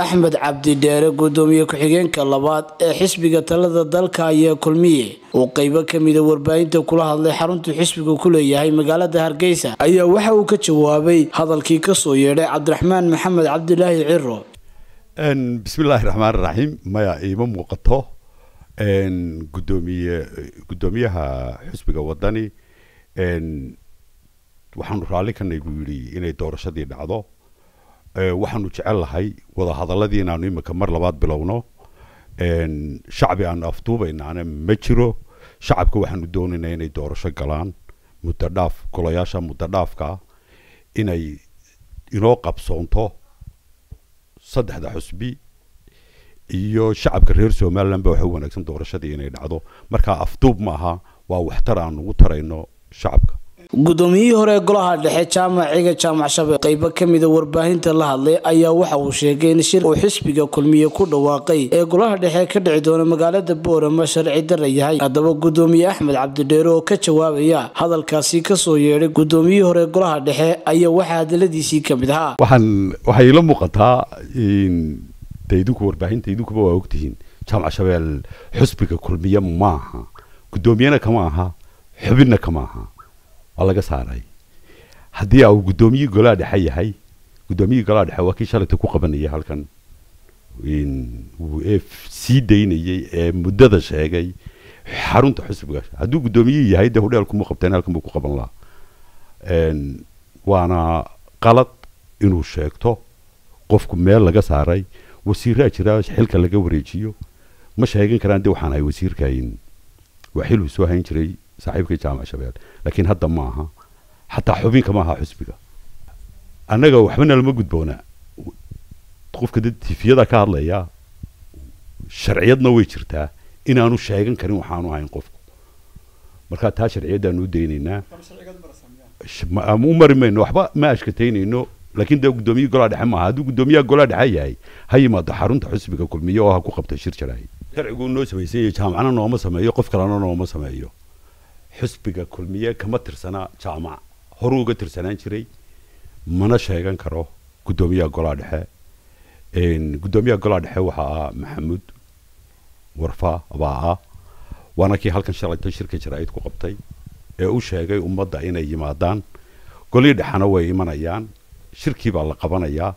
axmed cabdi dheere gudoomiye ku-xigeenka labaad ee xisbiga talada dalka ayaa kulmiye uu qeybo kamida warbaahinta kula hadlay xaruntuu xisbigu ku leeyahay magaalada hargeysa ayaa waxa uu ka jawaabay hadalkii kasoo yeedhay cabdiraxmaan maxamed cabdilaahi ciro bismillaahi raxmaan raxiim maya iima muuqato gudoomiye gudoomiyaha xisbiga wadani waxaanu raalli kanay buu yidhi inay doorashadii dhacdo waxaanu jecel lahay wadahadaladii inaanu imika mar labaad bilowno shacbi aanu afduubaynaana ma jiro shacabka waxaanu doonaynaa inay doorasho galaan muddo dhaaf golayaasha muddo dhaafka inay inoo qabsoonto saddexda xusbi iyo shacabka reer somaliland ba waxa u wanaagsan doorashadii inay dhacdo markaa afduub ma aha waa waxtar aan ugu tarayno shacabka gudoomiyihii hore ee golaha dhexe jaamac ciga jaamac shabeelle qeybo kamida warbaahinta la hadlay ayaa waxa uu sheegay in shir uu xisbiga kulmiye ku dhawaaqay ee golaha dhexe ka dhici doona magaalada boorama sharci dara yahay haddaba gudoomiye axmed cabdidheere oo ka jawaabaya hadalkaasi kasoo yeedhay gudoomiyihii hore ee golaha dhexe ayaa waxaa hadaladiisii kamid ahaa waxaan waxay ila muuqataa de idinku warbaahinta idinkuba waa ogtihiin jaamac shabeel xusbiga kulmiye maaha gudoomiyena kama aha xubinna kama aha waa laga saaray haddii uu guddoomiyihii golaha dhexe yahay guddoomiyihii golaha dhexe waa kii shalayta ku qabanayay halkan ee sii daynayay ee muddada sheegay xarunta xusbiga hadduu guddoomiyihii yahay dee hudheel kuma qabteen halkan buu ku qaban lahaa waana qalad inuu sheegto qofku meel laga saaray wasiiraa jira xilka laga wareejiyo ma sheegan karaan dee waxaan ahay wasiirkayn waa xil uu soo hayn jiray saaxiibkii jaamac shabeel laakiin hadda ma aha xataa xubinka ma aha xusbiga annaga waxbana lama gudboona qofka dad tifiyada ka hadlaya sharciyadna way jirtaa inaanu sheegan karin waxaanu ahayn qofku marka taa sharciyaddaanu u daynaynaa u mari mayno waxba ma ashkataynayno laakiin dee guddoomiyihii golaha dhexe maaha hadduu guddoomiyaha golaha dhexe yahay ha yimaado xarunta xusbiga kulmiye oo ha ku qabta shir jaraay sharcigu noo samaysan yahay jaamacna nooma sameeyo qof kalena nooma sameeyo xusbiga kulmiye kama tirsanaa jaamac horuu uga tirsanaan jiray mana sheegan karo guddoomiyaha golaha dhexe guddoomiyaha golaha dhexe waxaa ah maxamuud warfa baa ah waana kii halkan shalayta shirka jaraa'id ku qabtay ee u sheegay ummadda inay yimaadaan golihii dhexena way imanayaan shirkii baa la qabanayaa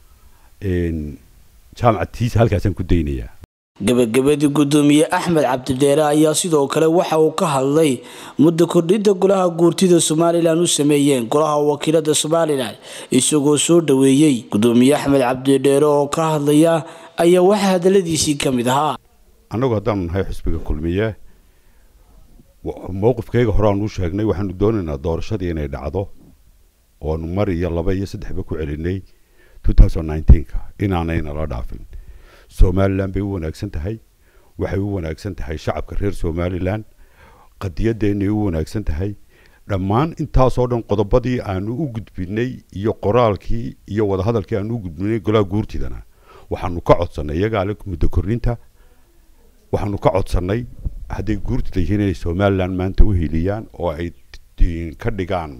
jaamacatiisa halkaasaan ku daynayaa gabagabadii gudoomiye axmed cabdidheere ayaa sidoo kale waxa uu ka hadlay muddo kordhinta golaha guurtida somalilan u sameeyeen golaha wakiilada somalilan isagoo soo dhaweeyey gudoomiye axmed cabdidheere oo ka hadlaya ayaa waxaa hadaladiisii ka mid ahaa annagu haddaanu nahay xusbiga kulmiye mowqifkayga hore aanu u sheegnay waxaanu doonaynaa doorashadii inay dhacdo oonu mar iyo laba iyo saddexba ku celinay ka inaanay nala dhaafin somalilan bay u wanaagsan tahay waxay u wanaagsan tahay shacabka reer somalilan qadiyadeennay u wanaagsan tahay dhammaan intaasoo dhan qodobadii aanu u gudbinay iyo qoraalkii iyo wadahadalkii aanu u gudbinay golaha guurtidana waxaanu ka codsannay iyagaale muddo korninta waxaanu ka codsannay hadday guurtida yihiin inay somalilan maanta u heliyaan oo ay ka dhigaan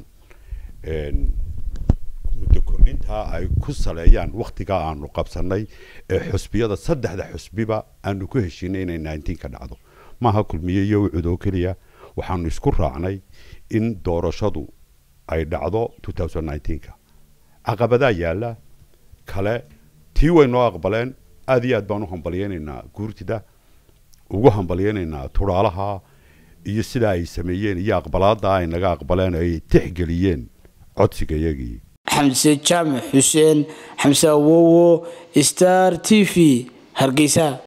muddo kordhintaa ay ku saleeyaan wakhtigaa aanu qabsannay ee xusbiyada saddexda xusbiba aanu ku heshiinay inay nineteen ka dhacdo maaha kulmiye iyo ucud oo keliya waxaanu isku raacnay in doorashadu ay dhacdo two thousand nineteenka caqabadaa yaalla kale tii way noo aqbaleen aada iyo aad baan u hambalyeynaynaa guurtida ugu hambalyeynaynaa turaalaha iyo sidaa ay sameeyeen iyo aqbalaada ay naga aqbaleen ay tixgeliyeen codsiga iyagii xamse jaamac xuseen xamse awowo star t v hargeysa